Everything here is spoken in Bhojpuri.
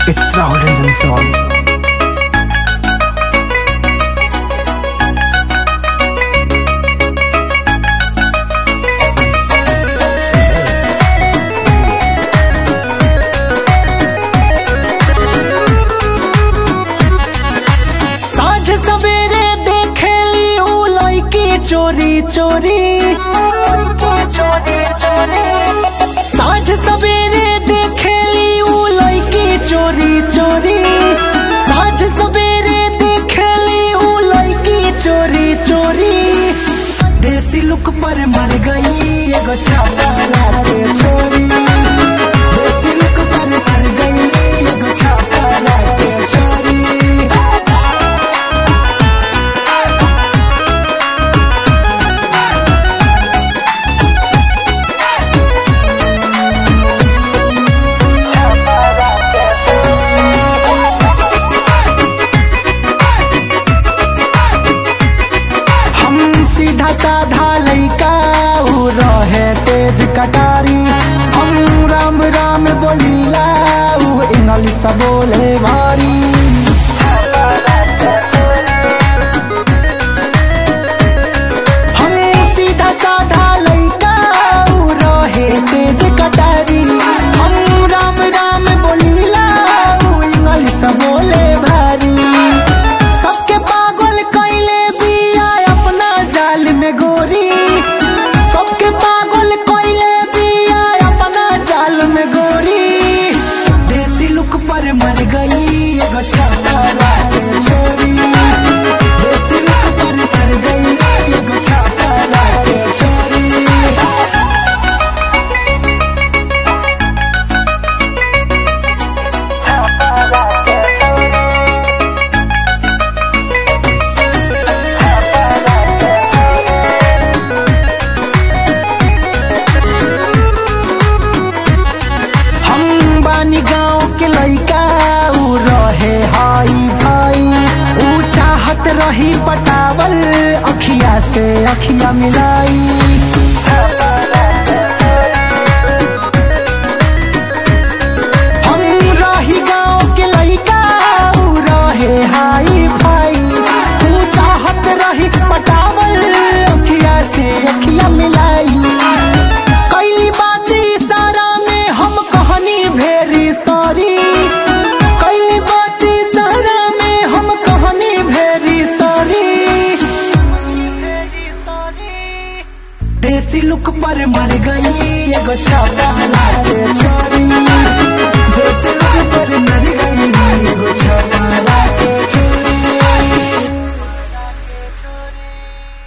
It's Rahul Ranjan song. साँझ सवेरे देखेली उ लड़की चोरी चोरी साँझ सवेरे देखेली उ लड़की चोरी चोरी साँझ सवेरे देखेली उ लड़की चोरी चोरी देसी लुक पर मर गई एगो छापा के छोरी देसी लुक पर मर गई एगो छापा के छोरी हम सीधा साधा लइका उ रहे तेज कटारी हम राम राम बोलीला उ इंग्लिश बोले भारी हम सीधा साधा लइका उ रहे तेज कटारी हम राम राम बोलीला उ इंग्लिश बोले भारी सबके पागल कैले बिया अपना जाल में गोरी सबके पागल कैले बिया अपना जाल में गोरी देसी लुक पर मर गई एगो छापा के छोरी देसी लुक पर मर गई एगो छापा के छोरी हम बानी गाँव के लइका उ रहे हाई भाई उ चाहत रही पटावल अखिया से अखिया मिलाई